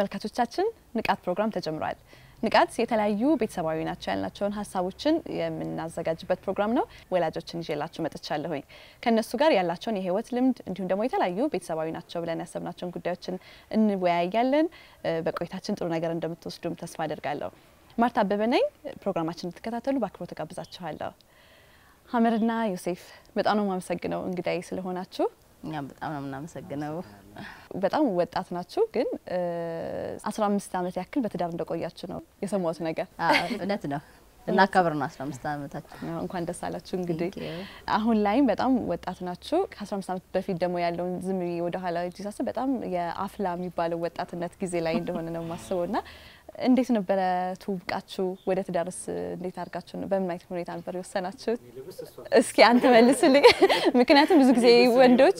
ተመልካቾቻችን ንቃት ፕሮግራም ተጀምሯል። ንቃት የተለያዩ ቤተሰባዊ ናቸው ያልናቸውን ሀሳቦችን የምናዘጋጅበት ፕሮግራም ነው። ወላጆችን ይዤላችሁ መጥቻለሁኝ። ከእነሱ ጋር ያላቸውን የህይወት ልምድ እንዲሁም ደግሞ የተለያዩ ቤተሰባዊ ናቸው ብለን ያሰብናቸውን ጉዳዮችን እንወያያለን። በቆይታችን ጥሩ ነገር እንደምትወስዱም ተስፋ አደርጋለሁ። ማርታ አበበ ነኝ። ፕሮግራማችን እንድትከታተሉ በአክብሮት ተጋብዛችኋለሁ። ሀመርና ዮሴፍ በጣም ነው የማመሰግነው እንግዳይ ስለሆናችሁ። እኛም በጣም ነው የምናመሰግነው። በጣም ወጣት ናችሁ፣ ግን አስራ አምስት ዓመት ያክል በትዳር እንደቆያችሁ ነው የሰማሁት ነገር። እውነት ነው እናከብር ነው አስራ አምስት ዓመታችን። እንኳን ደስ አላችሁ። እንግዲህ Thank you። አሁን ላይም በጣም ወጣት ናችሁ። ከአስራ አምስት ዓመት በፊት ደግሞ ያለውን ዝም ብዬ ወደ ኋላ ሄጄ ሳስብ በጣም የአፍላ የሚባለው ወጣትነት ጊዜ ላይ እንደሆነ ነው የማስበው እና እንዴት ነበረ ትውውቃችሁ? ወደ ትዳርስ እንዴት አድርጋችሁ ነው? በምን አይነት ሁኔታ ነበር የወሰናችሁት? እስኪ አንተ መልስልኝ። ምክንያቱም ብዙ ጊዜ ወንዶች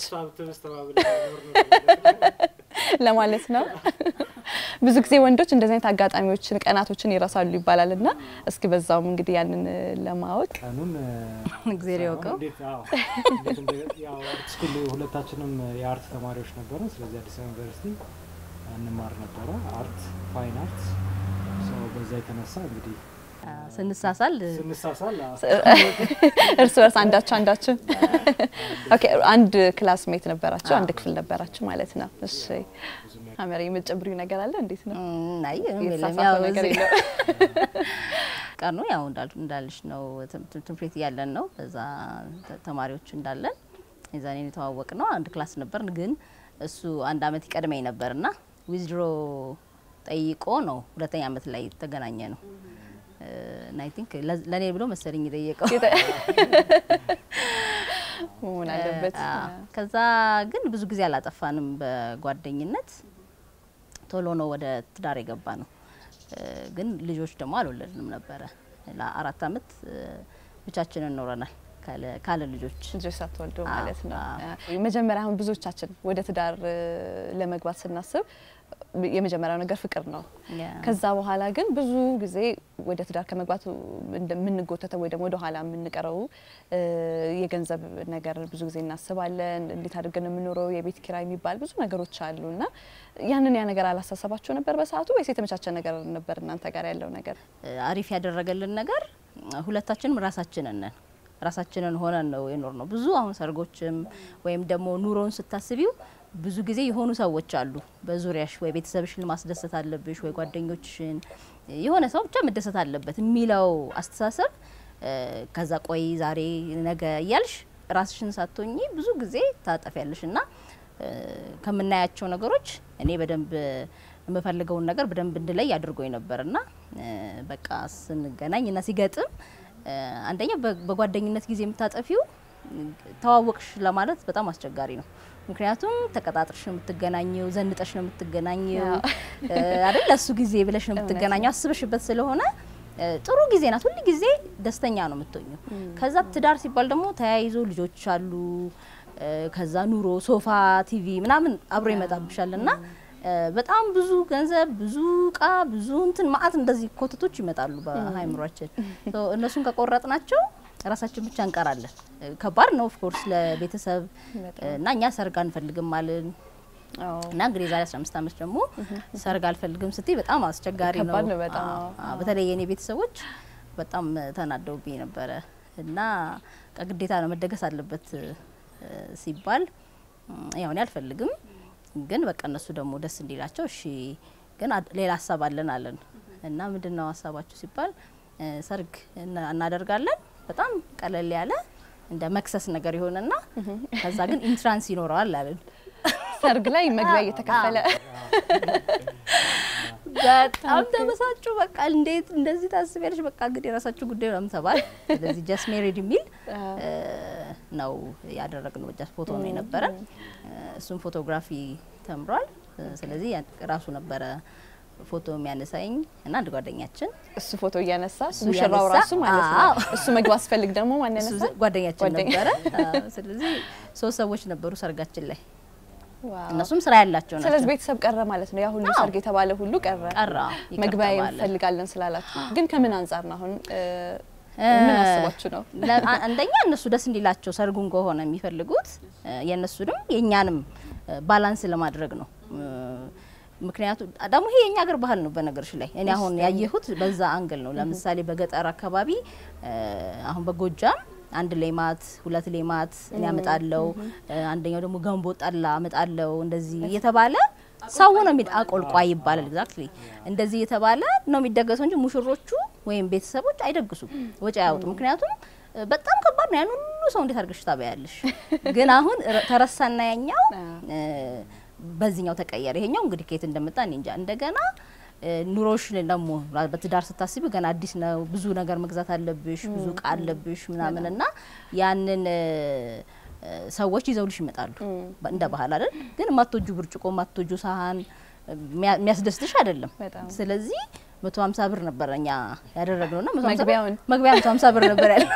ለማለት ነው ብዙ ጊዜ ወንዶች እንደዚህ አይነት አጋጣሚዎችን ቀናቶችን ይረሳሉ ይባላል እና እስኪ በዛውም እንግዲህ ያንን ለማወቅ ቀኑን እግዜር ያውቀው። እንዴት አዎ፣ እንዴት እንደ- ያው አርት ስኩል ሁለታችንም የአርት ተማሪዎች ነበሩ። ስለዚህ አዲስ አበባ ዩኒቨርሲቲ እንማር ነበረ አርት ፋይን አርት። ሰው በዛ የተነሳ እንግዲህ ስንሳሳል ስንሳሳል አዎ፣ እርስ በርስ አንዳችሁ አንዳችሁ ኦኬ፣ አንድ ክላስ ሜት ነበራችሁ፣ አንድ ክፍል ነበራችሁ ማለት ነው። እሺ ሀመር የምትጨምሪው ነገር አለ? እንዴት ነው? ናይ ምንም የለም። የተሳሳተ ያው ነገር እዚህ የለም። ቀኑ ያው እንዳል- እንዳልሽ ነው ትም- ትም- ትምህርት ቤት እያለን ነው እዛ ተ- ተማሪዎች እንዳለን የዛኔ የተዋወቅ ነው። አንድ ክላስ ነበርን፣ ግን እሱ አንድ አመት ይቀድመኝ ነበርና ዊዝድሮ ጠይቆ ነው ሁለተኛ አመት ላይ ተገናኘ ነው እና አይ ቲንክ ለእኔ ብሎ መሰለኝ የጠየቀው መሆን አለበት። አዎ። ከዛ ግን ብዙ ጊዜ አላጠፋንም በጓደኝነት ቶሎ ነው ወደ ትዳር የገባ ነው። እ፣ ግን ልጆች ደግሞ አልወለድንም ነበረ። ለአራት አመት እ፣ ብቻችንን ኖረናል ካለ- ካለ ልጆች። ልጆች ሳትወልዱ አዎ፣ ማለት ነው። አዎ። መጀመሪያ አሁን ብዙዎቻችን ወደ ትዳር እ፣ ለመግባት ስናስብ የመጀመሪያው ነገር ፍቅር ነው። ያ። ከዛ በኋላ ግን ብዙ ጊዜ ወደ ትዳር ከመግባቱ የምንጎተተው ወይ ደግሞ ወደ ኋላ የምንቀረው እ፣ የገንዘብ ነገር ብዙ ጊዜ እናስባለን። እንዴት አድርገን ነው የምኖረው፣ የቤት ኪራይ የሚባል ብዙ ነገሮች አሉ እና ያንን ያ ነገር አላሳሰባችሁ ነበር በሰዓቱ ወይስ የተመቻቸ ነገር ነበር እናንተ ጋር ያለው ነገር? እ፣ አሪፍ ያደረገልን ነገር እ፣ ሁለታችንም ራሳችንን ነን ራሳችንን ሆነን ነው የኖር ነው። ብዙ አሁን ሰርጎችም ወይም ደግሞ ኑሮውን ስታስቢው ብዙ ጊዜ የሆኑ ሰዎች አሉ በዙሪያሽ፣ ወይ ቤተሰብሽን ማስደሰት አለብሽ፣ ወይ ጓደኞችሽን፣ የሆነ ሰው ብቻ መደሰት አለበት የሚለው አስተሳሰብ እ፣ ከዛ ቆይ ዛሬ ነገ እያልሽ ራስሽን ሳትሆኚ ብዙ ጊዜ ታጠፊያለሽ እና እ፣ ከምናያቸው ነገሮች እኔ በደንብ የምፈልገውን ነገር በደንብ እንድለይ አድርጎኝ ነበር እና እ፣ በቃ ስንገናኝ እና ሲገጥም እ፣ አንደኛ በ- በጓደኝነት ጊዜ የምታጠፊው እ፣ ተዋወቅሽ ለማለት በጣም አስቸጋሪ ነው። ምክንያቱም ተቀጣጥርሽ ነው የምትገናኘው፣ ዘንጠሽ ነው የምትገናኘው እ፣ አይደል? ለሱ ጊዜ ብለሽ ነው የምትገናኘው አስበሽበት ስለሆነ እ፣ ጥሩ ጊዜ ናት። ሁል ጊዜ ደስተኛ ነው የምትሆኘው። ከዛ ትዳር ሲባል ደግሞ ተያይዞ ልጆች አሉ እ፣ ከዛ ኑሮ፣ ሶፋ፣ ቲቪ ምናምን አብሮ ይመጣብሻል እና እ፣ በጣም ብዙ ገንዘብ፣ ብዙ እቃ፣ ብዙ እንትን ማአት እንደዚህ ኮተቶች ይመጣሉ በሀይምሯችን። ሶ እነሱን ከቆረጥናቸው ራሳችን ብቻ እንቀራለን። እ፣ ከባድ ነው ኦፍኮርስ ለቤተሰብ እ፣ እና እኛ ሰርግ አንፈልግም አልን አዎ። እና እንግዲህ የዛሬ 15 ዓመት ደግሞ ሰርግ አልፈልግም ስትይ በጣም አስቸጋሪ ነው። ከባድ ነው በጣም። አዎ፣ አዎ። በተለይ የኔ ቤተሰቦች በጣም ተናደውብኝ ነበረ እና ግዴታ ነው መደገስ አለበት እ፣ ሲባል እም፣ ያው እኔ አልፈልግም፣ ግን በቃ እነሱ ደግሞ ደስ እንዲላቸው እሺ፣ ግን አድ- ሌላ ሀሳብ አለን አለን እና ምንድን ነው ሀሳባችሁ ሲባል እ፣ ሰርግ እና- እናደርጋለን በጣም ቀለል ያለ እንደ መክሰስ ነገር ይሆንና ከዛ ግን ኢንትራንስ ይኖረዋል አለን። ሰርግ ላይ መግቢያ እየተከፈለ በጣም ተበሳጩ። በቃ እንዴት እንደዚህ ታስቢያለሽ? በቃ እንግዲህ የራሳችሁ ጉዳይ ነው ተባል። ስለዚህ ጀስት ሜሪድ የሚል እ፣ ነው ያደረግነው። ጀስት ፎቶ ነው የነበረን። እ፣ እሱም ፎቶግራፊ ተምሯል። እ፣ ስለዚህ ያ- ራሱ ነበረ ፎቶ የሚያነሳኝ እና አንድ ጓደኛችን እሱ ፎቶ እያነሳ እሱ ሙሽራው እያነሳ፣ ራሱ ማለት ነው። አዎ። እሱ መግባት ስፈልግ ደግሞ ማን እሱ ያነሳ? ጓደኛችን ጓደኛ። ነበረ። አዎ፣ ስለዚህ ሶስት ሰዎች ነበሩ ሰርጋችን ላይ። ዋው። እነሱም ስራ ያላቸው ናቸው። ስለዚህ ቤተሰብ ቀረ ማለት ነው። ያ ሁሉ አዎ። ሰርግ የተባለ ሁሉ ቀረ። ቀረ ይቅር መግቢያ ተባለ። እንፈልጋለን ስላላችሁ ግን ከምን አንጻር ነው አሁን እ፣ እ፣ ምን አስባችሁ ነው? ለ- አ- አንደኛ እነሱ ደስ እንዲላቸው ሰርጉን ከሆነ የሚፈልጉት እ፣ የእነሱንም የእኛንም እ፣ ባላንስ ለማድረግ ነው። እ፣ ምክንያቱም ደግሞ ይሄ የኛ ሀገር ባህል ነው። በነገርሽ ላይ እኔ አሁን ያየሁት በዛ አንግል ነው። ለምሳሌ በገጠር አካባቢ እ፣ አሁን በጎጃም አንድ ሌማት ሁለት ሌማት እኔ አመጣለው፣ አንደኛው ደግሞ ገንቦ ጠላ አመጣለው እንደዚህ እየተባለ ሰው ነው የሚድ አቆልቋይ ይባላል። ኤግዛክትሊ እንደዚህ እየተባለ ነው የሚደገሰው እንጂ ሙሽሮቹ ወይም ቤተሰቦች አይደግሱም፣ ወጪ አያወጡ። ምክንያቱም እ፣ በጣም ከባድ ነው። ያን ሁሉ ሰው እንዴት አድርገሽ ታበያለሽ? ግን አሁን ረ- ተረሳና ያኛው እ፣ በዚህኛው ተቀየረ። ይሄኛው እንግዲህ ከየት እንደመጣ እኔ እንጃ። እንደገና እ፣ ኑሮሽን ደግሞ በትዳር ስታስቢ ገና አዲስ ነው። ብዙ ነገር መግዛት አለብሽ፣ ብዙ እቃ አለብሽ ምናምን እና ያንን እ፣ እ፣ ሰዎች ይዘውልሽ ይመጣሉ በ- እንደ ባህል አይደል። ግን የማትወጁ ብርጭቆ የማትወጁ ሳህን የሚያ- የሚያስደስትሽ አይደለም። በጣም ስለዚህ መቶ ሀምሳ ብር ነበረ እኛ ያደረግነው ና መግቢያውን መግቢያ መቶ ሀምሳ ብር ነበር ያለ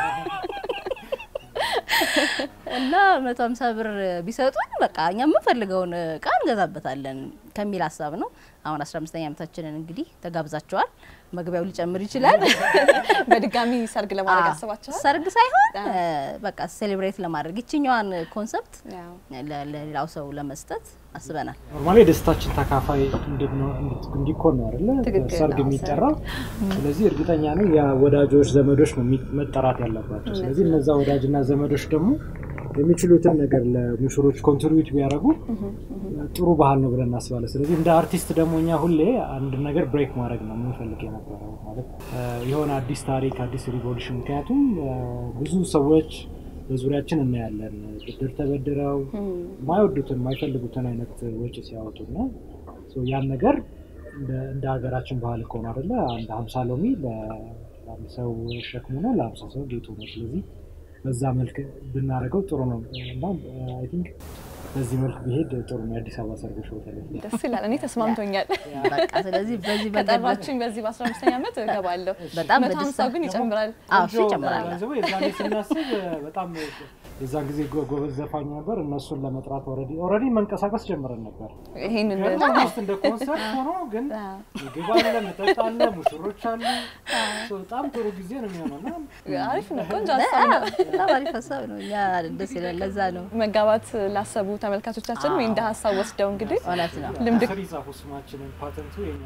እና መቶ ሀምሳ ብር ቢሰጡን በቃ እኛ የምንፈልገውን እቃ እንገዛበታለን ከሚል ሀሳብ ነው። አሁን አስራ አምስተኛ ዓመታችንን እንግዲህ ተጋብዛቸዋል። መግቢያው ሊጨምር ይችላል። በድጋሚ ሰርግ ለማድረግ አዎ፣ አስባችኋል? ሰርግ ሳይሆን አዎ። እ፣ በቃ ሴሌብሬት ለማድረግ ይችኛዋን ኮንሰፕት ያው ለ- ለሌላው ሰው ለመስጠት አስበናል። ኖርማሊ የደስታችን ተካፋይ እንድንሆን- እንድት- እንዲኮን ነው አይደለ ትክክል ሰርግ ነው፣ የሚጠራው። ስለዚህ እርግጠኛ ነኝ የወዳጆች ዘመዶች ነው የሚ- መጠራት ያለባቸው። ስለዚህ እነዛ ወዳጅና ዘመዶች ደግሞ የሚችሉትን ነገር ለሙሽሮች ኮንትሪቢዩት ቢያደርጉ ጥሩ ባህል ነው ብለን እናስባለን። ስለዚህ እንደ አርቲስት ደግሞ እኛ ሁሌ አንድ ነገር ብሬክ ማድረግ ነው የምንፈልግ የነበረው ማለት እ፣ የሆነ አዲስ ታሪክ አዲስ ሪቮሉሽን። ምክንያቱም እ፣ ብዙ ሰዎች በዙሪያችን እናያለን ብድር ተበድረው የማይወዱትን የማይፈልጉትን አይነት ወጪ ሲያወጡና ሶ ያን ነገር እንደ- እንደ ሀገራችን ባህል ከሆነ አደለ አንድ ሀምሳ ሎሚ ለ- ለአንድ ሰው ሸክሙ ነው፣ ለሀምሳ ሰው ጌጡ ነው። ስለዚህ በዛ መልክ ብናደርገው ጥሩ ነው እና አይ ቲንክ በዚህ መልክ ቢሄድ ጥሩ ነው። የአዲስ አበባ ሰርጎች በተለይ ደስ ይላል። እኔ ተስማምቶኛል። በቃ ስለዚህ በዚህ መንገድ ከጠራችሁኝ በዚህ በአስራ አምስተኛ ዓመት እገባለሁ። በጣም መቶ በደስታ ሀምሳው ግን ይጨምራል። አዎ እሱ ቆንጆ ይጨምራል። ገንዘቡ የዛኔ ስናስብ በጣም የዛን ጊዜ ጎ- ጎበዝ ዘፋኝ ነበር። እነሱን ለመጥራት ኦልሬዲ ኦልሬዲ መንቀሳቀስ ጀምረን ነበር። ይሄንን ስ እንደ ኮንሰርት ሆኖ ግን ምግብ አለ፣ መጠጥ አለ፣ ሙሽሮች አሉ። ሶ በጣም ጥሩ ጊዜ ነው የሚሆነው እና አሪፍ ነው። ቆንጆ ሀሳብ ነው። በጣም አሪፍ ሀሳብ ነው። እኛ ደስ ይላል። ለዛ ነው መጋባት ላሰቡ ተመልካቾቻችን ወይ እንደ ሀሳብ ወስደው እንግዲህ እውነት ነው። ልምድ ስር ይጻፉ ስማችንን ፓተንቱ የኛ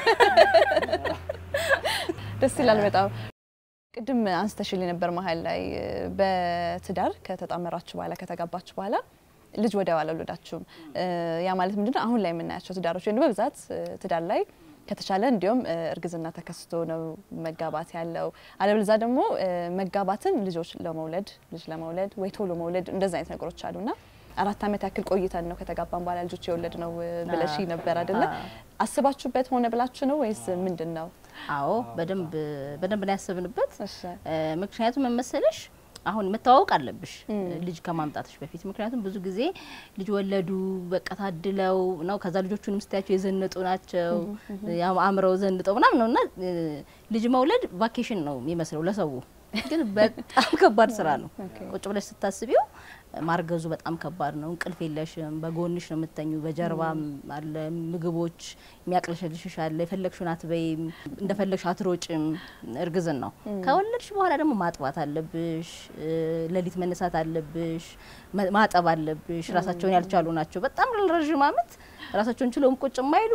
ደስ ይላል በጣም። ቅድም አንስተሽል ነበር መሀል ላይ በትዳር ከተጣመራችሁ በኋላ ከተጋባችሁ በኋላ ልጅ ወዲያው አልወለዳችሁም። ያ ማለት ምንድነው? አሁን ላይ የምናያቸው ትዳሮች ወይም በብዛት ትዳር ላይ ከተቻለ እንዲሁም እርግዝና ተከስቶ ነው መጋባት ያለው። አለበለዛ ደግሞ መጋባትን ልጆች ለመውለድ ልጅ ለመውለድ ወይ ቶሎ መውለድ እንደዚ አይነት ነገሮች አሉና አራት ዓመት ያክል ቆይተን ነው ከተጋባን በኋላ ልጆች የወለድ ነው ብለሽ ነበር አይደለ? አስባችሁበት ሆነ ብላችሁ ነው ወይስ ምንድን ነው? አዎ በደንብ በደንብ ነው ያሰብንበት። እሺ ምክንያቱም መመሰለሽ አሁን መተዋወቅ አለብሽ ልጅ ከማምጣትሽ በፊት። ምክንያቱም ብዙ ጊዜ ልጅ ወለዱ በቃ ታድለው ነው። ከዛ ልጆቹንም ስታያቸው የዘነጡ ናቸው ያው አምረው ዘንጠው ምናምን ነው እና ልጅ መውለድ ቫኬሽን ነው የሚመስለው ለሰው፣ ግን በጣም ከባድ ስራ ነው። ቁጭ ብለሽ ስታስቢው ማርገዙ በጣም ከባድ ነው። እንቅልፍ የለሽም። በጎንሽ ነው የምተኙ። በጀርባም አለ ምግቦች የሚያቅለሸልሽሽ አለ። የፈለግሽውን አትበይም፣ እንደፈለግሽ አትሮጭም። እርግዝን ነው። ከወለድሽ በኋላ ደግሞ ማጥባት አለብሽ፣ ሌሊት መነሳት አለብሽ፣ ማጠብ አለብሽ። ራሳቸውን ያልቻሉ ናቸው። በጣም ረዥም አመት ራሳቸውን ችለውም ቁጭ የማይሉ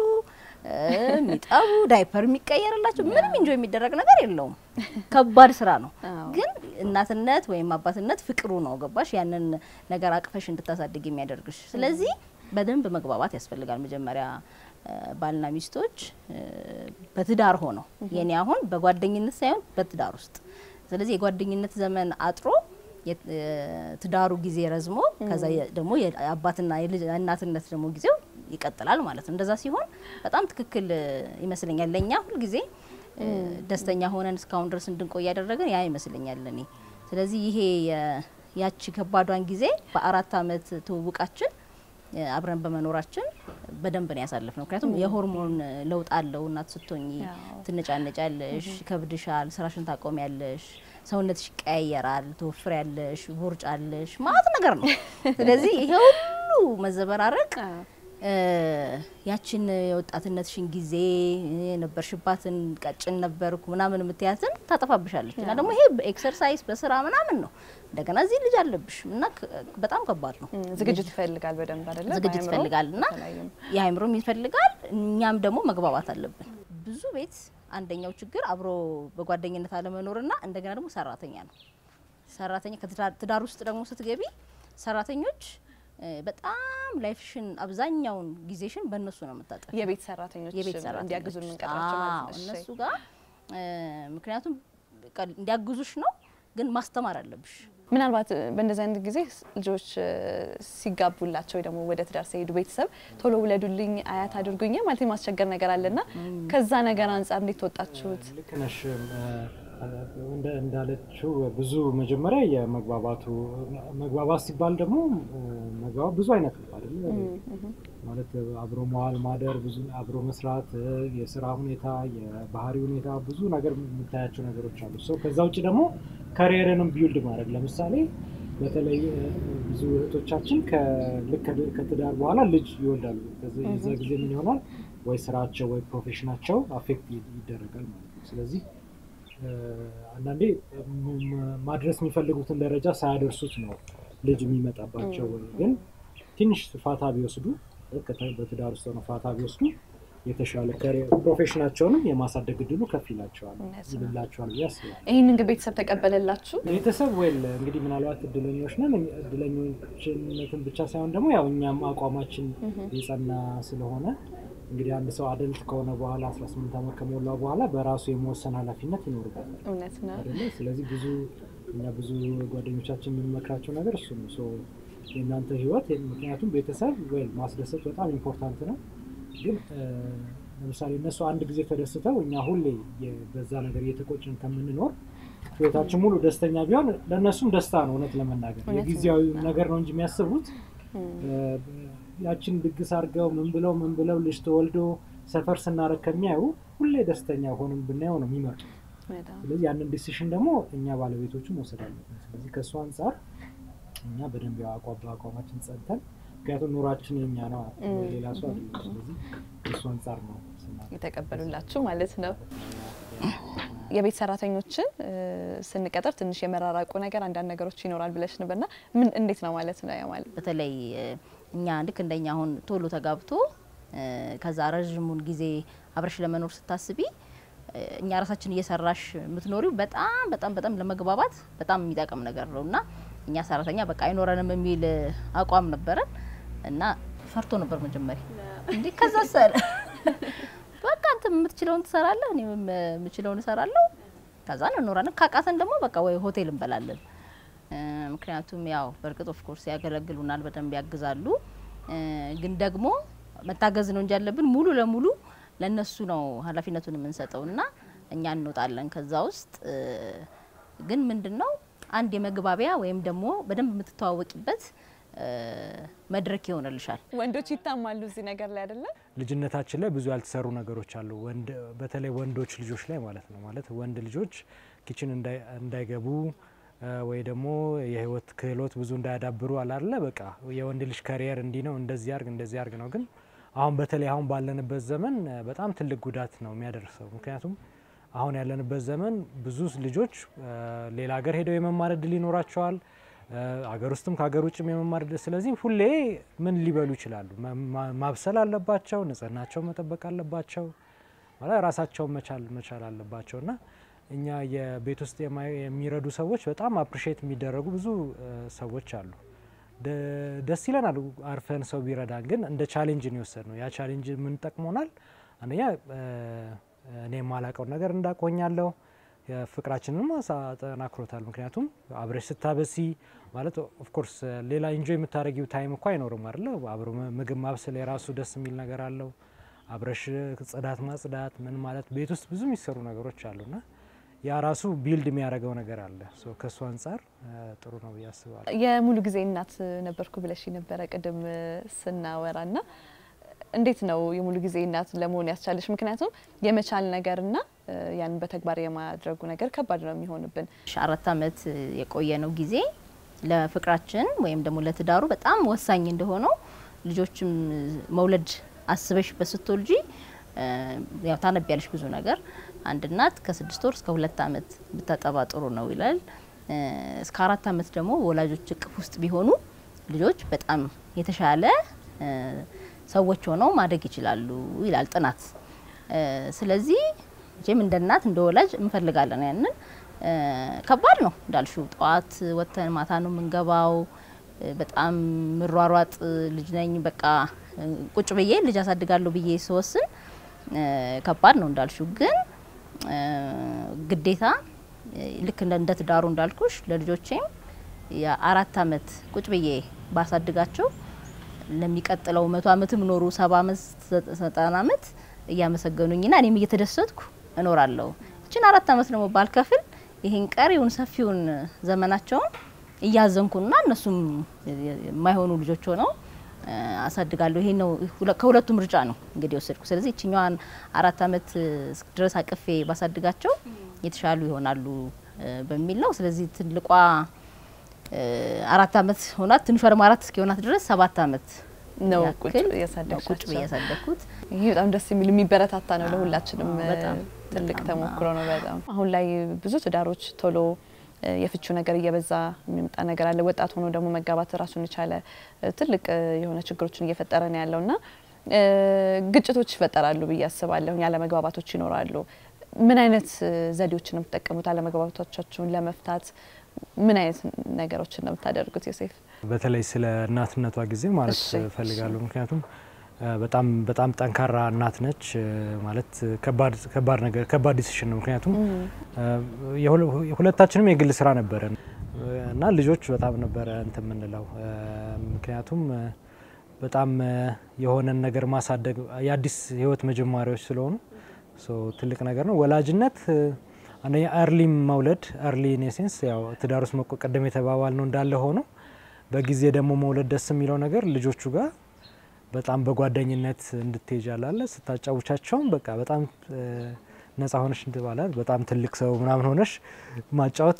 የሚጠቡ ዳይፐር የሚቀየርላቸው ምንም እንጆ የሚደረግ ነገር የለውም። ከባድ ስራ ነው። ግን እናትነት ወይም አባትነት ፍቅሩ ነው። ገባሽ? ያንን ነገር አቅፈሽ እንድታሳድግ የሚያደርግሽ። ስለዚህ በደንብ መግባባት ያስፈልጋል። መጀመሪያ ባልና ሚስቶች በትዳር ሆነው የኔ አሁን በጓደኝነት ሳይሆን በትዳር ውስጥ ስለዚህ የጓደኝነት ዘመን አጥሮ የትዳሩ ጊዜ ረዝሞ ከዛ ደግሞ የአባትና የእናትነት ደግሞ ጊዜው ይቀጥላል ማለት ነው። እንደዛ ሲሆን በጣም ትክክል ይመስለኛል። ለእኛ ሁልጊዜ ደስተኛ ሆነን እስካሁን ድረስ እንድንቆይ ያደረገን ያ ይመስለኛል እኔ። ስለዚህ ይሄ ያቺ ከባዷን ጊዜ በአራት አመት ትውውቃችን አብረን በመኖራችን በደንብ ነው ያሳለፍ ነው። ምክንያቱም የሆርሞን ለውጥ አለው። እናት ስትሆኚ ትነጫነጫለሽ፣ ይከብድሻል፣ ስራሽን ታቆሚያለሽ፣ ሰውነትሽ ይቀያየራል፣ ትወፍሪያለሽ፣ ቦርጫለሽ፣ ማለት ነገር ነው። ስለዚህ ይሄ ሁሉ መዘበራረቅ ያችን የወጣትነትሽን ጊዜ የነበርሽባትን ቀጭን ነበርኩ ምናምን የምትያትን ታጠፋብሻለች። እና ደግሞ ይሄ በኤክሰርሳይዝ በስራ ምናምን ነው። እንደገና እዚህ ልጅ አለብሽ እና በጣም ከባድ ነው። ዝግጅት ይፈልጋል በደንብ አይደለ? ዝግጅት ይፈልጋል እና የአእምሮም ይፈልጋል። እኛም ደግሞ መግባባት አለብን። ብዙ ቤት አንደኛው ችግር አብሮ በጓደኝነት አለመኖርና እንደገና ደግሞ ሰራተኛ ነው። ሰራተኛ ከትዳር ውስጥ ደግሞ ስትገቢ ሰራተኞች በጣም ላይፍሽን አብዛኛውን ጊዜሽን በእነሱ ነው የምታጠፊ። የቤት ሰራተኞች የቤት ሰራተኞች እንዲያግዙ የምንቀጥራቸው ማለት ነው። እነሱ ጋር ምክንያቱም እንዲያግዙሽ ነው፣ ግን ማስተማር አለብሽ። ምናልባት በእንደዚህ አይነት ጊዜ ልጆች ሲጋቡላቸው ወይ ደግሞ ወደ ትዳር ሲሄዱ ቤተሰብ ቶሎ ውለዱልኝ፣ አያት አድርጉኝ ማለት የማስቸገር ነገር አለና ከዛ ነገር አንጻር እንዴት ተወጣችሁት? ልክ ነሽ። እንዳለችው ብዙ መጀመሪያ የመግባባቱ መግባባት ሲባል ደግሞ መግባባት ብዙ አይነት ነው አይደለ? ማለት አብሮ መዋል ማደር፣ ብዙ አብሮ መስራት፣ የስራ ሁኔታ፣ የባህሪ ሁኔታ ብዙ ነገር የምታያቸው ነገሮች አሉ። ሰው ከዛ ውጭ ደግሞ ከሪየርንም ቢውልድ ማድረግ ለምሳሌ በተለይ ብዙ እህቶቻችን ልክ ከትዳር በኋላ ልጅ ይወልዳሉ። የዛ ጊዜ ምን ይሆናል ወይ ስራቸው ወይ ፕሮፌሽናቸው አፌክት ይደረጋል ማለት ነው። ስለዚህ አንዳንዴ ማድረስ የሚፈልጉትን ደረጃ ሳያደርሱት ነው ልጅ የሚመጣባቸው። ግን ትንሽ ፋታ ቢወስዱ በትዳር ውስጥ ሆነው ፋታ ቢወስዱ የተሻለ ፕሮፌሽናቸውንም የማሳደግ እድሉ ከፍ ይላቸዋል ይልላቸዋል ብዬ አስባለሁ። ይህንን ግን ቤተሰብ ተቀበለላችሁ? ቤተሰብ ወል እንግዲህ ምናልባት እድለኞች ነን። እድለኞችነትን ብቻ ሳይሆን ደግሞ ያው እኛም አቋማችን የጸና ስለሆነ እንግዲህ አንድ ሰው አደልት ከሆነ በኋላ 18 ዓመት ከሞላው በኋላ በራሱ የመወሰን ኃላፊነት ይኖርበታል እውነት ነው አይደለ? ስለዚህ ብዙ እኛ ብዙ ጓደኞቻችን የምንመክራቸው ነገር እሱ ነው። ሶ የእናንተ ህይወት ምክንያቱም ቤተሰብ ወይ ማስደሰት በጣም ኢምፖርታንት ነው። ግን ለምሳሌ እነሱ አንድ ጊዜ ተደስተው እኛ ሁሌ በዛ ነገር እየተቆጭን ከምንኖር ህይወታችን ሙሉ ደስተኛ ቢሆን ለእነሱም ደስታ ነው። እውነት ለመናገር የጊዜያዊ ነገር ነው እንጂ የሚያስቡት ያችን ድግስ አድርገው ምን ብለው ምን ብለው ልጅ ተወልዶ ሰፈር ስናደርግ ከሚያዩ ሁሌ ደስተኛ ሆንም ብናየው ነው የሚመጡ። ስለዚህ ያንን ዲሲሽን ደግሞ እኛ ባለቤቶቹ መውሰድ አለብን። ስለዚህ ከእሱ አንጻር እኛ በደንብ ያው በአቋማችን ጸንተን ምክንያቱም ኑሯችን የኛ ነው፣ ሌላ ሰው አይደለም። ስለዚህ ከእሱ አንጻር ነው የተቀበሉላችሁ ማለት ነው። የቤት ሰራተኞችን ስንቀጥር ትንሽ የመራራቁ ነገር አንዳንድ ነገሮች ይኖራል ብለሽ ነበርና ምን እንዴት ነው ማለት ነው? ማለት በተለይ እኛ ልክ እንደኛ አሁን ቶሎ ተጋብቶ ከዛ ረዥሙን ጊዜ አብረሽ ለመኖር ስታስቢ እኛ ራሳችን እየሰራሽ የምትኖሪው በጣም በጣም በጣም ለመግባባት በጣም የሚጠቅም ነገር ነው እና እኛ ሰራተኛ በቃ አይኖረንም የሚል አቋም ነበረን እና ፈርቶ ነበር መጀመሪያ እንዴ ከዛ ሰር በቃ አንተ የምትችለውን ትሰራለህ፣ እኔ የምችለውን እሰራለሁ። ከዛ እንኖራለን። ካቃተን ደግሞ በቃ ወይ ሆቴል እንበላለን። ምክንያቱም ያው በእርግጥ ኦፍ ኮርስ ያገለግሉናል፣ በደንብ ያግዛሉ። ግን ደግሞ መታገዝ ነው እንጂ ያለብን ሙሉ ለሙሉ ለነሱ ነው ኃላፊነቱን የምንሰጠው እና እኛ እንወጣለን ከዛ ውስጥ ግን ምንድነው አንድ የመግባቢያ ወይም ደግሞ በደንብ የምትተዋወቂበት መድረክ ይሆንልሻል። ወንዶች ይታማሉ እዚህ ነገር ላይ አይደለም። ልጅነታችን ላይ ብዙ ያልተሰሩ ነገሮች አሉ። ወንድ በተለይ ወንዶች ልጆች ላይ ማለት ነው። ማለት ወንድ ልጆች ኪችን እንዳይገቡ ወይ ደግሞ የህይወት ክህሎት ብዙ እንዳያዳብሩ አላለ በቃ የወንድ ልጅ ከሪየር እንዲህ ነው እንደዚህ ያርግ እንደዚህ ያርግ ነው። ግን አሁን በተለይ አሁን ባለንበት ዘመን በጣም ትልቅ ጉዳት ነው የሚያደርሰው። ምክንያቱም አሁን ያለንበት ዘመን ብዙ ልጆች ሌላ ሀገር ሄደው የመማር እድል ይኖራቸዋል አገር ውስጥም ከሀገር ውጭም የመማር እድል። ስለዚህ ሁሌ ምን ሊበሉ ይችላሉ? ማብሰል አለባቸው፣ ንጽህናቸው መጠበቅ አለባቸው፣ ማለት ራሳቸውን መቻል መቻል አለባቸው እና እኛ የቤት ውስጥ የሚረዱ ሰዎች በጣም አፕሪሼት የሚደረጉ ብዙ ሰዎች አሉ። ደስ ይለናል አርፈን ሰው ቢረዳን፣ ግን እንደ ቻሌንጅ ነው የወሰድ ነው። ያ ቻሌንጅ ምን ጠቅሞናል? አንደኛ እኔ የማላቀውን ነገር እንዳቆኛለሁ ፍቅራችንንም አጠናክሮታል። ምክንያቱም አብረሽ ስታበሲ ማለት ኦፍኮርስ ሌላ ኢንጆይ የምታደረጊው ታይም እኮ አይኖርም አይደለ? አብሮ ምግብ ማብሰል የራሱ ደስ የሚል ነገር አለው። አብረሽ ጽዳት ማጽዳት ምን ማለት ቤት ውስጥ ብዙ የሚሰሩ ነገሮች አሉና ያ ራሱ ቢልድ የሚያደርገው ነገር አለ። ከእሱ አንጻር ጥሩ ነው ብዬ አስባለሁ። የሙሉ ጊዜ እናት ነበርኩ ብለሽ ነበረ ቅድም ስናወራ ና እንዴት ነው የሙሉ ጊዜ እናት ለመሆን ያስቻለሽ? ምክንያቱም የመቻል ነገርና ያንን በተግባር የማድረጉ ነገር ከባድ ነው የሚሆንብን። አራት አመት የቆየ ነው ጊዜ ለፍቅራችን ወይም ደግሞ ለትዳሩ በጣም ወሳኝ እንደሆነው ልጆችም መውለድ አስበሽበት ስትወልጂ ያው ታነቢያለሽ ብዙ ነገር። አንድ እናት ከስድስት ወር እስከ ሁለት ዓመት ብታጠባ ጥሩ ነው ይላል። እስከ አራት ዓመት ደግሞ ወላጆች እቅፍ ውስጥ ቢሆኑ ልጆች በጣም የተሻለ ሰዎች ሆነው ማደግ ይችላሉ ይላል ጥናት። ስለዚህ መቼም እንደ እናት እንደ ወላጅ እንፈልጋለን ያንን። ከባድ ነው እንዳልሽው፣ ጠዋት ወጥተን ማታ ነው የምንገባው። በጣም ምሯሯጥ ልጅ ነኝ። በቃ ቁጭ ብዬ ልጅ አሳድጋለሁ ብዬ ስወስን ከባድ ነው እንዳልሽው። ግን ግዴታ ልክ እንደ ትዳሩ እንዳልኩሽ ለልጆቼም የአራት አመት ቁጭ ብዬ ባሳድጋቸው ለሚቀጥለው መቶ አመትም ኖሩ ሰባ አመት ዘጠና አመት እያመሰገኑኝና እኔም እየተደሰትኩ እኖራለሁ። እችን አራት አመት ደግሞ ባልከፍል ይህን ቀሪውን ሰፊውን ዘመናቸውን እያዘንኩና እነሱም የማይሆኑ ልጆች ሆነው አሳድጋለሁ። ይሄ ነው ከሁለቱ ምርጫ ነው እንግዲህ ወሰድኩ። ስለዚህ እችኛዋን አራት አመት ድረስ አቅፌ ባሳድጋቸው የተሻሉ ይሆናሉ በሚል ነው። ስለዚህ ትልቋ አራት አመት ሆናት፣ ትንሿ ደግሞ አራት እስኪሆናት ድረስ ሰባት አመት ነው ያክል ቁጭ ነው እያሳደግሻቸው። ቁጭ ብዬ ያሳደግኩት። ይህ በጣም ደስ የሚል የሚበረታታ ነው። ለሁላችንም በጣም ትልቅ በጣም ተሞክሮ ነው። በጣም አሁን ላይ ብዙ ትዳሮች ቶሎ እ የፍቹ ነገር እየበዛ የሚመጣ ነገር አለ። ወጣት ሆኖ ደግሞ መጋባት ራሱን የቻለ እ ትልቅ እ የሆነ ችግሮችን እየፈጠረ ነው ያለው እና እ ግጭቶች ይፈጠራሉ ብዬ አስባለሁ። ያለመግባባቶች ይኖራሉ። ምን አይነት እ ዘዴዎችን ነው የምትጠቀሙት? አለመግባባቶቻችሁን ለመፍታት ምን አይነት ነገሮችን ነው የምታደርጉት? ዮሴፍ በተለይ ስለ እናትነቷ ጊዜ ማለት እሺ፣ እፈልጋለሁ። ምክንያቱም እ በጣም በጣም ጠንካራ እናት ነች እ ማለት ከባድ ከባድ ነገር ከባድ ዲሲሽን ነው። ምክንያቱም እ የሁለ- ሁለታችንም የግል ስራ ነበረን እ እና ልጆች በጣም ነበረ እንትን የምንለው እ ምክንያቱም እ በጣም እ የሆነን ነገር ማሳደግ የአዲስ ህይወት መጀመሪያዎች ስለሆኑ ሶ ትልቅ ነገር ነው። ወላጅነት እ አንደኛ አርሊ መውለድ አርሊ ኔሴንስ ያው ትዳር ውስጥ መቆቀደም የተባባል ነው እንዳለ ሆኖ በጊዜ ደግሞ መውለድ ደስ የሚለው ነገር ልጆቹ ጋር በጣም በጓደኝነት እንድትሄጅ አላለ ስታጫውቻቸውም በቃ በጣም እ ነጻ ሆነሽ እንትባላል በጣም ትልቅ ሰው ምናምን ሆነሽ ማጫወት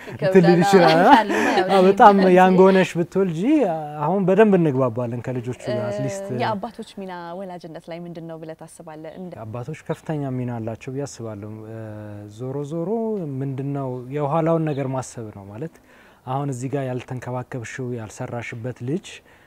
ትልል ይችላል። አዎ፣ በጣም ያንግ ሆነሽ ብትወልጂ አሁን በደንብ እንግባባለን ከልጆቹ ጋር አትሊስት የአባቶች ሚና ወላጅነት ላይ ምንድን ነው ብለህ ታስባለህ? እንደ አባቶች ከፍተኛ ሚና አላቸው ብዬ አስባለሁ። እ ዞሮ ዞሮ ምንድነው የኋላውን ነገር ማሰብ ነው ማለት አሁን እዚህ ጋር ያልተንከባከብሽው ያልሰራሽበት ልጅ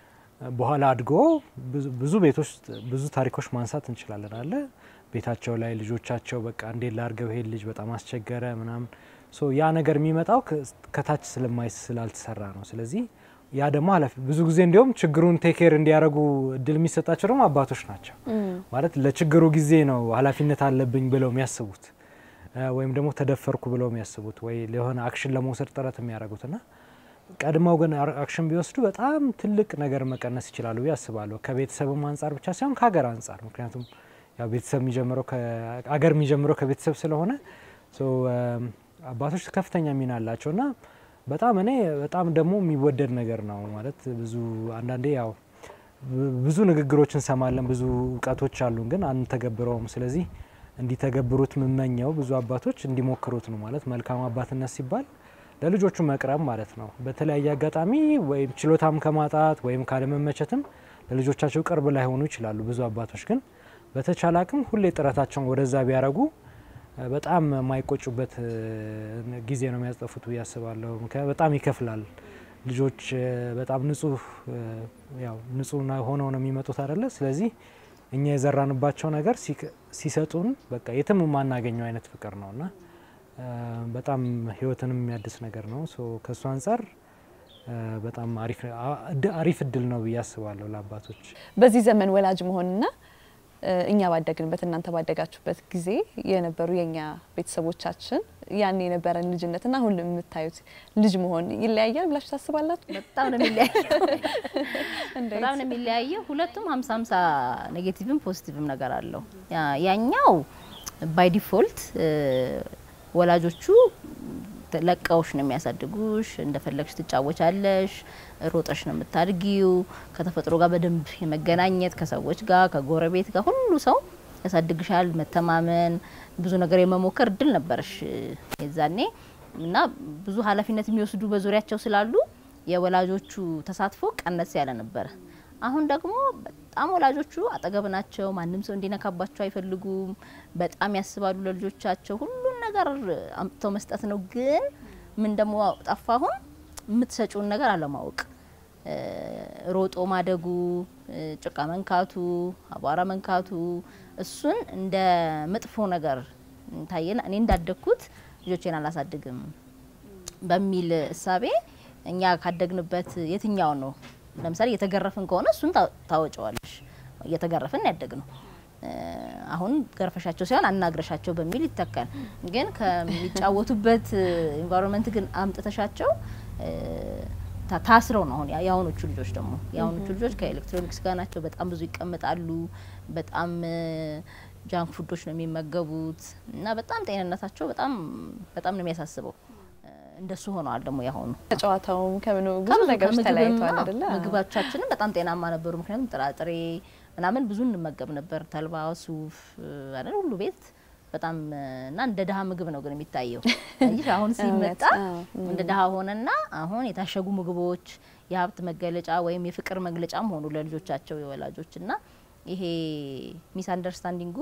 እ በኋላ አድጎ ብዙ- ብዙ ቤቶች ውስጥ ብዙ ታሪኮች ማንሳት እንችላለን አለ ቤታቸው ላይ ልጆቻቸው በቃ እንዴት ላርገው ይሄን ልጅ በጣም አስቸገረ ምናምን ሶ ያ ነገር የሚመጣው ከ- ከታች ስለማይ ስላልተሰራ ነው። ስለዚህ ያ ደግሞ ኃላፊ ብዙ ጊዜ እንዲሁም ችግሩን ቴኬር እንዲያደርጉ እድል የሚሰጣቸው ደግሞ አባቶች ናቸው። ማለት ለችግሩ ጊዜ ነው ኃላፊነት አለብኝ ብለው የሚያስቡት እ ወይም ደግሞ ተደፈርኩ ብለው የሚያስቡት ወይ ለሆነ አክሽን ለመውሰድ ጥረት የሚያደርጉት ና ቀድመው ግን አር- አክሽን ቢወስዱ በጣም ትልቅ ነገር መቀነስ ይችላሉ ብዬ አስባለሁ። ከቤተሰብም አንጻር ብቻ ሳይሆን ከሀገር አንጻር ምክንያቱም ያው ቤተሰብ የሚጀምረው ከ- አገር የሚጀምረው ከቤተሰብ ስለሆነ ሶ እም፣ አባቶች ከፍተኛ ሚና አላቸው እና በጣም እኔ በጣም ደግሞ የሚወደድ ነገር ነው ማለት ብዙ አንዳንዴ ያው ብ- ብዙ ንግግሮች እንሰማለን፣ ብዙ እውቀቶች አሉን፣ ግን አንተገብረውም። ስለዚህ እንዲተገብሩት የምመኘው ብዙ አባቶች እንዲሞክሩት ነው ማለት መልካም አባትነት ሲባል ለልጆቹ መቅረብ ማለት ነው። በተለያየ አጋጣሚ ወይም ችሎታም ከማጣት ወይም ካለመመቸትም ለልጆቻቸው ቅርብ ላይሆኑ ይችላሉ። ብዙ አባቶች ግን በተቻለ አቅም ሁሌ ጥረታቸውን ወደዛ ቢያደርጉ እ በጣም የማይቆጩበት እ ጊዜ ነው የሚያስጠፉት ብዬ አስባለሁ። ምክንያቱም በጣም ይከፍላል። ልጆች እ በጣም ንጹህ እ ያው ንጹህ ና- ሆነው ነው የሚመጡት አይደለ? ስለዚህ እኛ የዘራንባቸው ነገር ሲክ- ሲሰጡን በቃ የትም የማናገኘው አይነት ፍቅር ነው እና እ በጣም ህይወትንም የሚያድስ ነገር ነው። ሶ ከእሱ አንጻር እ በጣም አሪፍ አ- እድ- አሪፍ እድል ነው ብዬ አስባለሁ ለአባቶች። በዚህ ዘመን ወላጅ መሆንና እ እኛ ባደግንበት እናንተ ባደጋችሁበት ጊዜ የነበሩ የእኛ ቤተሰቦቻችን ያን የነበረን ልጅነትና አሁን የምታዩት ልጅ መሆን ይለያያል ብላችሁ ታስባላችሁ? በጣም ነው የሚለያየው። እንዴት? በጣም ነው የሚለያየው። ሁለቱም ሀምሳ ሀምሳ ኔጌቲቭም ፖዚቲቭም ነገር አለው። ያ- ያኛው ባይ ዲፎልት ወላጆቹ ለቀውሽ ነው የሚያሳድጉሽ። እንደፈለግሽ ትጫወቻለሽ፣ ሮጠሽ ነው የምታድጊው። ከተፈጥሮ ጋር በደንብ የመገናኘት ከሰዎች ጋር ከጎረቤት ጋር ሁሉ ሰው ያሳድግሻል። መተማመን፣ ብዙ ነገር የመሞከር እድል ነበረሽ የዛኔ እና ብዙ ኃላፊነት የሚወስዱ በዙሪያቸው ስላሉ የወላጆቹ ተሳትፎ ቀነስ ያለ ነበረ። አሁን ደግሞ በጣም ወላጆቹ አጠገብ ናቸው። ማንም ሰው እንዲነካባቸው አይፈልጉም። በጣም ያስባሉ ለልጆቻቸው። ሁሉን ነገር አምጥተው መስጠት ነው። ግን ምን ደግሞ ጠፋ? አሁን የምትሰጪውን ነገር አለማወቅ፣ ሮጦ ማደጉ፣ ጭቃ መንካቱ፣ አቧራ መንካቱ እሱን እንደ መጥፎ ነገር ታየና እኔ እንዳደግኩት ልጆቼን አላሳድግም በሚል እሳቤ እኛ ካደግንበት የትኛው ነው ለምሳሌ እየተገረፍን ከሆነ እሱን ታወጨዋለሽ። እየተገረፍን ያደግ ነው። አሁን ገርፈሻቸው ሳይሆን አናግረሻቸው በሚል ይተካል። ግን ከሚጫወቱበት ኢንቫይሮንመንት ግን አምጥተሻቸው ታስረው ነው። አሁን የአሁኖቹ ልጆች ደግሞ የአሁኖቹ ልጆች ከኤሌክትሮኒክስ ጋር ናቸው። በጣም ብዙ ይቀመጣሉ። በጣም ጃንክ ፉዶች ነው የሚመገቡት እና በጣም ጤንነታቸው በጣም በጣም ነው የሚያሳስበው። እንደሱ ሆነዋል ደግሞ ያሆኑ ከጨዋታውም ከምኑ ብዙ ነገሮች ተለያይተዋል አይደለ? ምግባቻችንም በጣም ጤናማ ነበሩ። ምክንያቱም ጥራጥሬ ምናምን ብዙ እንመገብ ነበር። ተልባ፣ ሱፍ አይደል ሁሉ ቤት በጣም እና እንደ ድሀ ምግብ ነው ግን የሚታየው እንጂ አሁን ሲመጣ እንደ ድሀ ሆነና አሁን የታሸጉ ምግቦች የሀብት መገለጫ ወይም የፍቅር መግለጫም ሆኑ ለልጆቻቸው የወላጆች እና ይሄ ሚስ አንደርስታንዲንጉ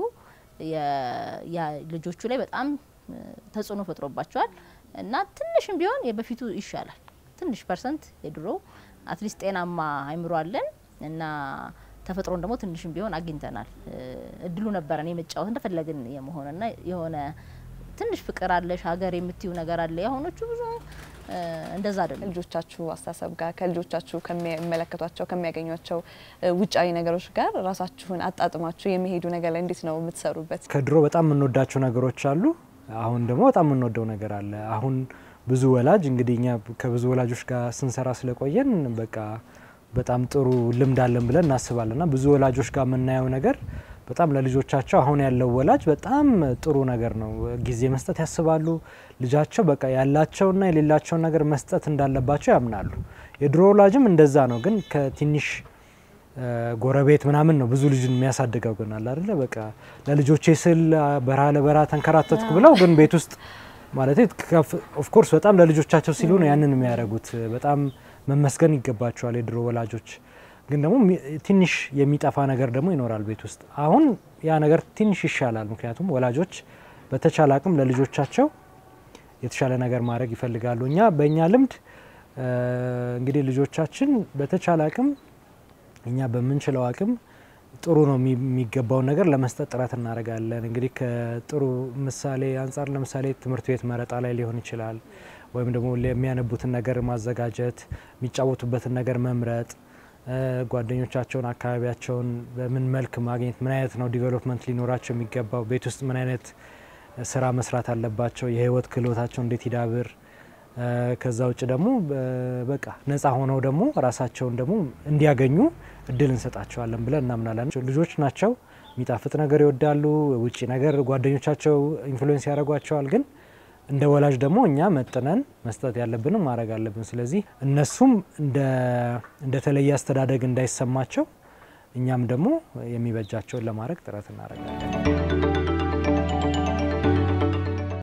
ልጆቹ ላይ በጣም ተጽዕኖ ፈጥሮባቸዋል። እና ትንሽም ቢሆን የበፊቱ ይሻላል። ትንሽ ፐርሰንት የድሮ አትሊስት ጤናማ አይምሮ አለን እና ተፈጥሮን ደግሞ ትንሽም ቢሆን አግኝተናል። እድሉ ነበረን የመጫወት እንደፈለግን የመሆንና የሆነ ትንሽ ፍቅር አለሽ ሀገር የምትዩ ነገር አለ። የአሁኖቹ ብዙ እንደዛ አይደለም። ልጆቻችሁ አስተሳሰብ ጋር ከልጆቻችሁ ከሚመለከቷቸው ከሚያገኟቸው ውጫዊ ነገሮች ጋር ራሳችሁን አጣጥማችሁ የሚሄዱ ነገር ላይ እንዴት ነው የምትሰሩበት? ከድሮ በጣም የምንወዳቸው ነገሮች አሉ። አሁን ደግሞ በጣም የምንወደው ነገር አለ። አሁን ብዙ ወላጅ እንግዲህ እኛ ከብዙ ወላጆች ጋር ስንሰራ ስለቆየን በቃ በጣም ጥሩ ልምድ አለን ብለን እናስባለን እና ብዙ ወላጆች ጋር የምናየው ነገር በጣም ለልጆቻቸው አሁን ያለው ወላጅ በጣም ጥሩ ነገር ነው። ጊዜ መስጠት ያስባሉ። ልጃቸው በቃ ያላቸውና የሌላቸውን ነገር መስጠት እንዳለባቸው ያምናሉ። የድሮ ወላጅም እንደዛ ነው፣ ግን ከትንሽ ጎረቤት ምናምን ነው ብዙ ልጅን የሚያሳድገው ግን አለ አይደለ በቃ ለልጆቼ ስል በረሃ ለበረሃ ተንከራተትኩ ብለው ግን ቤት ውስጥ ማለት ኦፍኮርስ በጣም ለልጆቻቸው ሲሉ ነው ያንን የሚያደርጉት። በጣም መመስገን ይገባቸዋል የድሮ ወላጆች። ግን ደግሞ ትንሽ የሚጠፋ ነገር ደግሞ ይኖራል ቤት ውስጥ። አሁን ያ ነገር ትንሽ ይሻላል። ምክንያቱም ወላጆች በተቻለ አቅም ለልጆቻቸው የተሻለ ነገር ማድረግ ይፈልጋሉ። እኛ በእኛ ልምድ እንግዲህ ልጆቻችን በተቻለ አቅም እኛ በምንችለው አቅም ጥሩ ነው የሚገባውን ነገር ለመስጠት ጥረት እናደርጋለን። እንግዲህ ከጥሩ ምሳሌ አንጻር ለምሳሌ ትምህርት ቤት መረጣ ላይ ሊሆን ይችላል፣ ወይም ደግሞ የሚያነቡትን ነገር ማዘጋጀት፣ የሚጫወቱበትን ነገር መምረጥ፣ ጓደኞቻቸውን፣ አካባቢያቸውን በምን መልክ ማግኘት፣ ምን አይነት ነው ዲቨሎፕመንት ሊኖራቸው የሚገባው፣ ቤት ውስጥ ምን አይነት ስራ መስራት አለባቸው፣ የህይወት ክህሎታቸው እንዴት ይዳብር ከዛ ውጭ ደግሞ በቃ ነፃ ሆነው ደግሞ ራሳቸውን ደግሞ እንዲያገኙ እድል እንሰጣቸዋለን ብለን እናምናለን። ልጆች ናቸው፣ የሚጣፍጥ ነገር ይወዳሉ። ውጭ ነገር ጓደኞቻቸው ኢንፍሉዌንስ ያደርጓቸዋል። ግን እንደ ወላጅ ደግሞ እኛ መጥነን መስጠት ያለብንም ማድረግ አለብን። ስለዚህ እነሱም እንደተለየ አስተዳደግ እንዳይሰማቸው እኛም ደግሞ የሚበጃቸውን ለማድረግ ጥረት እናደርጋለን።